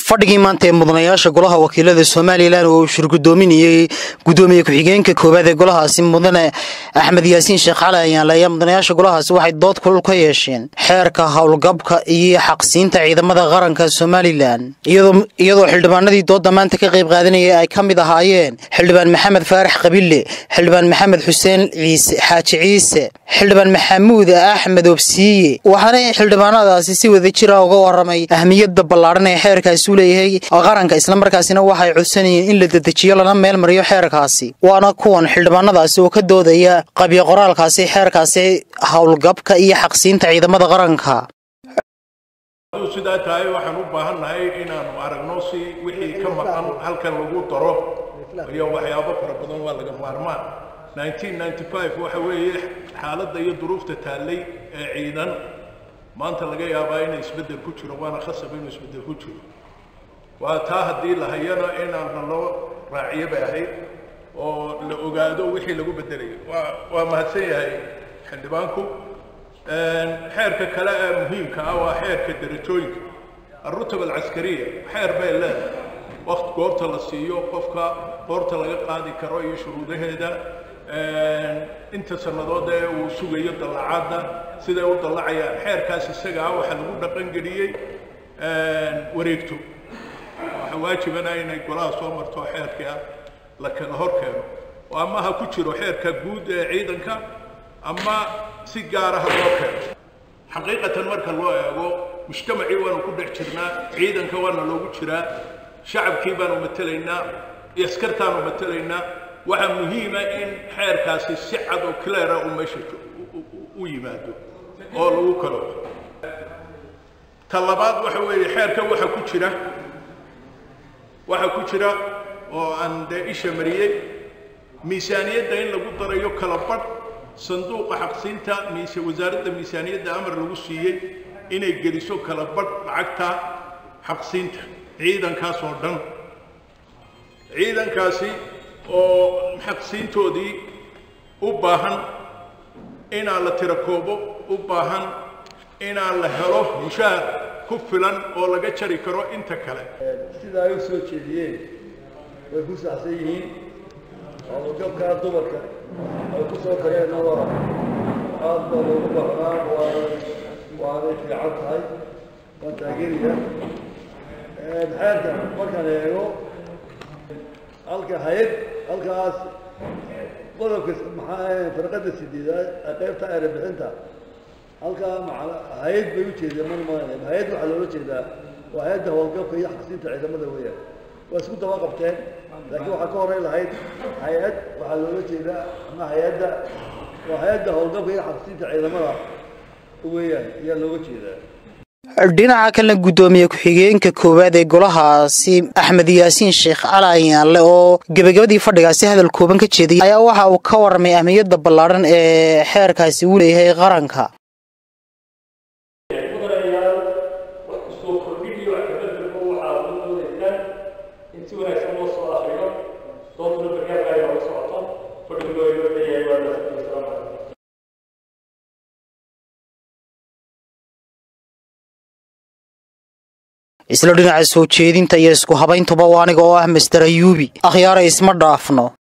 fadhigii maanta ee mudanayaasha golaha wakiilada somalilan oo uu shirgudoominayey gudoomiye ku-xigeenka koowaad ee golahaasi mudane axmed yaasiin sheekh cali ayaanle ayaa mudanayaasha golahaasi waxay dood kulul ka yeesheen xeerka howlgabka iyo xaqsiinta ciidamada qaranka somalilan iyadoo xildhibaanadii doodda maanta ka qayb qaadanayay ay ka mid ahaayeen xildhibaan maxamed faarax qabille xildhibaan maxamed xuseen ciise xaaji ciise xildhibaan maxamuud axmed obsiiye waxaana xildhibaanadaasi si wada jira uga waramay ahmiyadda ballaadhan ee xeerkaasi u leeyahay qaranka islamarkaasina waxay codsanayeen in la dedejiyo lana meel mariyo xeerkaasi waana kuwan xildhibaanadaasi oo ka doodaya qabyo qoraalkaasi xeerkaasi howlgabka iyo xaqsiinta ciidamada qaranka sidaa tahay waxaan u baahannahay inaanu aragno si wixii ka maqan halkan lagu daro iyo waxyaabo fara badan waa laga maarmaan waxa weeye xaaladda iyo duruufta taallay ee ciidan maanta laga yaabaa inay isbeddel ku jiro waana khasab inuu isbeddel ku jiro waa taa haddii la hayana inaana loo raaciyo bay ahayd oo la ogaado wixii lagu beddelayo waa waa mahadsan yahay xildhibaanku xeerka kale ee muhiimka ah waa xeerka derajooyinka alrutab alcaskariya xeer bay leedahay waqti goorta la siiyo qofka goorta laga qaadi karo iyo shuruudaheeda inta sannadood ee uu sugayo dallacaadda siday u dallacayaan xeerkaas isagaa waxaa lagu dhaqangeliyey wareegto waxaa waajibana inay golaha soo marto xeerka la kala hor keeno oo ama ha ku jiro xeerka guud ee ciidanka ama si gaara ha loo keeno xaqiiqatan marka loo eego mujtamacii waanu ku dhex jirnaa ciidanka waana loogu jiraa shacabkii baanu matelaynaa askartaanu matelaynaa waxaa muhiima in xeerkaasi si cad oo cleara uu meesha u yimaado oo lagu kalo ta labaad waxa weeye xeerka waxa ku jira waxaa ku jira oo aan dee isha mariyey miisaaniyadda in lagu darayo kala badh sanduuqa xaqsiinta mise wasaaradda miisaaniyadda amar lagu siiyey inay geliso kala badh lacagta xaqsiinta ciidankaas oo dhan ciidankaasi oo xaqsiintoodii u baahan inaan la tirakoobo u baahan inaan la helo mushaar ku filan oo laga jari karo inta kale sida ay u soo jeediyeen way ku saxsan yihiin howlgabkaa dumarka ay ku soo dareenna waa aad baa loogu baahnaa waa waanay fiican tahay waan taageeraya xeerka markaan eego halka hay-ad halkaas qodobka maxaa farqada sideedaad qaybta erebixinta halkaa hay-ad bay ujeedeen man maanay hay-ad waxaa loola jeedaa waa hay-adda howlgabka iyo xaqsiinta ciidamada weeyaan waa isku daba qabteen laakiin waxaa ka horeyn lahayd hay-ad waxaa loola jeedaa ama hay-adda waa hay-adda howlgabka iyo xaqsiinta ciidamada weeyaan ayaa looga jeedaa dhinaca kalena guddoomiye ku-xigeenka koowaad ee golahaasi axmed yaasiin sheekh cali ayaanle oo gebagabadii fadhigaasi hadal kooban ka jeediyay ayaa waxa uu ka warramay ahmiyadda ballaadhan ee xeerkaasi uu leeyahay qaranka isla dhinaca soo jeedinta iyo isku habayntuba oo aniga oo ah master ayuubi akhyaara isma dhaafno